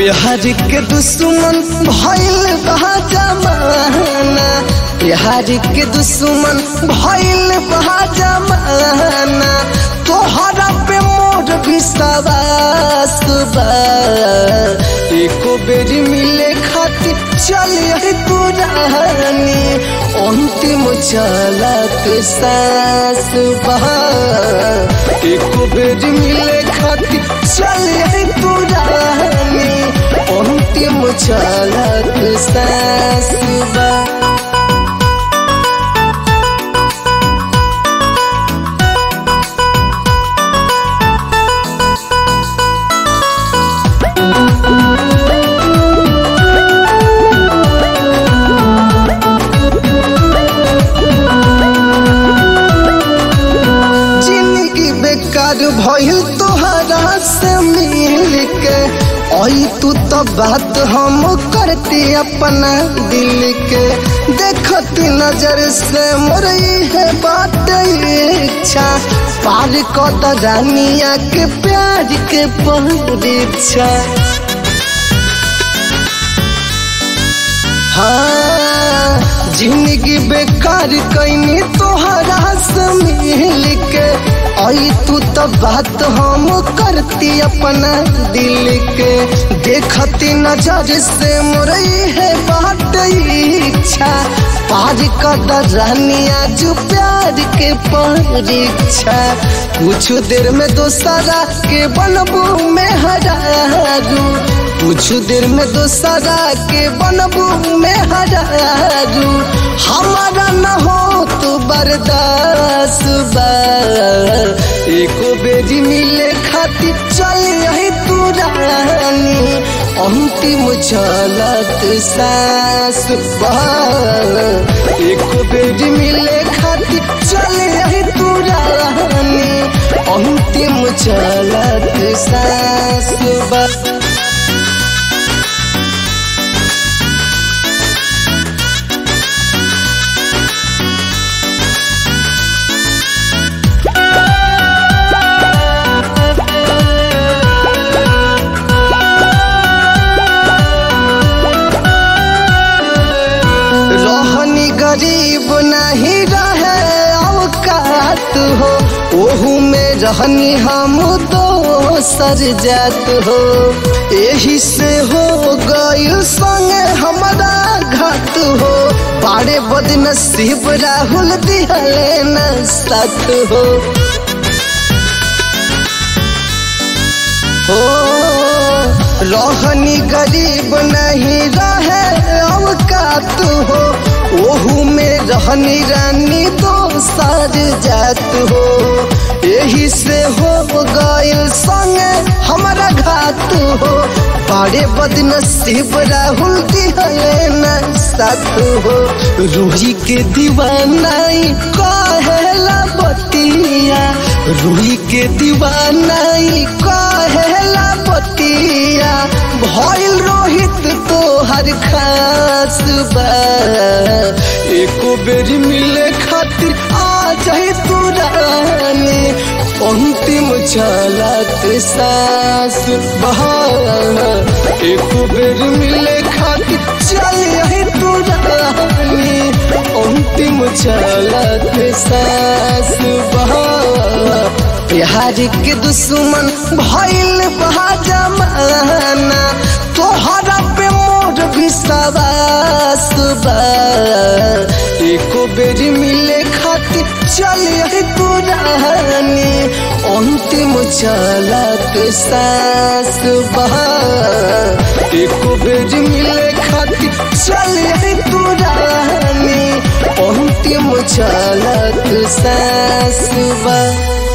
बिहार के दुश्मन भइल बहा जमाना बिहार के दुश्मन भइल बहा जमाना तोहरा पे मोर विश्वास बा एको बेरी मिले खातिर चल पुरानी अंतिम चलत सास बा एको बेरी मिले खातिर चल पुरानी अंतिम चलत सास बा जिंदगी बेकार भइल तोहरा से मिल के आई तू तो बात हम करती अपना दिल के देखती नजर से मोरई है बात इच्छा पार कद रानिया के प्यार के परीक्षा हाँ जिंदगी बेकार कैनी तोहरा से मिल के आई तू तो बात हम करती अपना दिल के देखती नजर से मोरई है बात इच्छा पार कर रानिया जो प्यार के परीक्षा कुछ देर में दोसरा के बनबू में हरारू कुछ देर में दोसरा के बनबू में हरारू हमारा न हो तो बर्दाश्त बा एको बेरी मिले खातिर चल यही तू रानी अंतिम चलत सास बा एको बेरी मिले खातिर चल यही तू रानी अंतिम चलत सास बा रहनी गरीब नहीं रहे औकात हो ओहू में रहनी हम दोसर जात हो यही से हो गई संगे हमारा घात हो बारे बदनसीब राहुल दिहले न साथ हो हो रहनी गरीब नहीं रहे औकात हो ओहू में रहनी रानी तो सर जात हो यही से हो गइल संगे हमारा घात हो बड़े बदनसीब राहुल दिहले न साथ हो रूही के दीवानाई कहेला बतिया रूही के दीवानाई कहेला बतिया भइल रोहित तो हर खास बा एको बेरी मिले खातिर आ जाए तू रानी अंतिम चलत सास बहा एको बेरी मिले खातिर चल यही तू रानी अंतिम चलत सास बहा बिहार के दुश्मन भइल बहा जमाना तोहरा पे मोर विश्वास बा एको बेरी मिले खातिर चल यही पुरानी अंतिम चलत सास बा एको बेरी मिले खातिर चल यही पुरानी अंतिम चलत सास बा